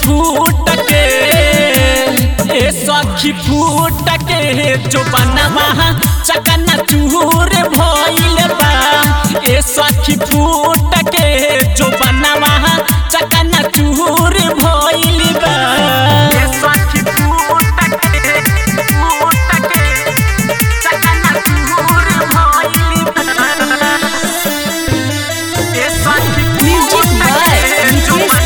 फूट के ए सखी फूट के जो बनवा चकना चूर भइल बा ए सखी फूट के जो बनवा चकना चूर भइल बा ए सखी फूट के फूट के चकना चूर भइल बा ए सखी Music by Nitesh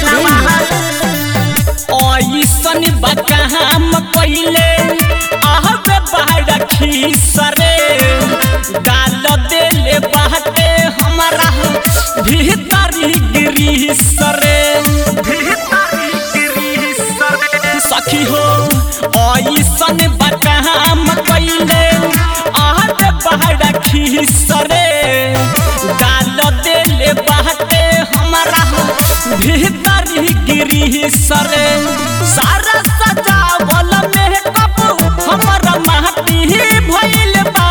ऐसन बकाम कइले आहबे बाड़ा खीसरे गाल देले बाटे हमरा भीतरी गिरीसरे भीतरी गिरीसरे सखी हो ऐसन बकाम कइले आहबे बाड़ा खीसरे गाल देले बाटे हमरा भीतरी गिरी सरे सारा सजावल में कप हमर माटी भइल बा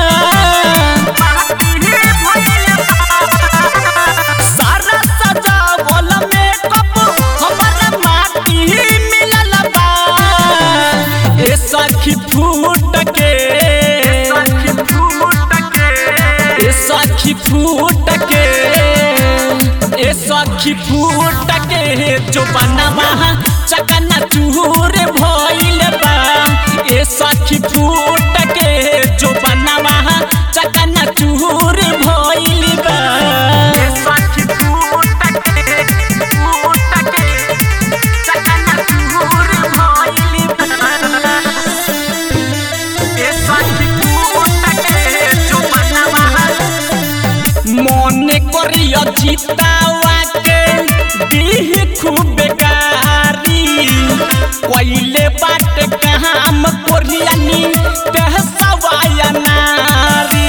सारा सजावल में कप हमर माटी मिलल बा ए सखी फूट के ए सखी फूट के ए सखी फूट के जो बनवा चकना चूर भइल बा ए सखी फूट के जो बनवा चकना चूर भइल बा ए सखी फूट के फूट के चकना चूर भइल बा ए सखी फूट के जो बनवा মনে করিয়া জিতাওয়াকে দিহ খুব গারি কইলে বাট কাম করিয়ানি তেহ সবায়া নারী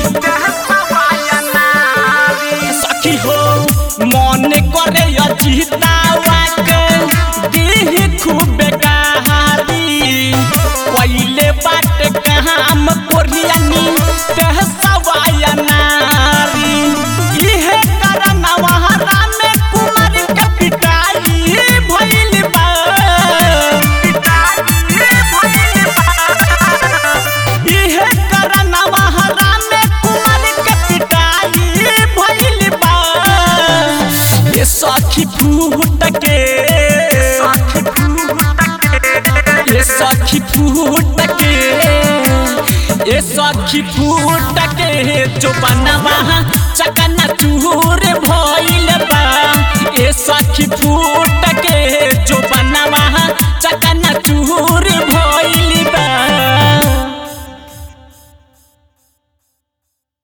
সখী হো মনে করে জিতাওয়াকে দিহ খুব গারি কইলে বাট কাম করিয়ানি তেহ সবায়া নারী इहे करनवा रामे कुमार के पिटाई भइल बा इहे करनवा रामे कुमार के पिटाई भइल बा ये सखी फूट के ये सखी फूट के ये सखी फूट के जो बनवा चकना चूर भइल बा ए सखी फूट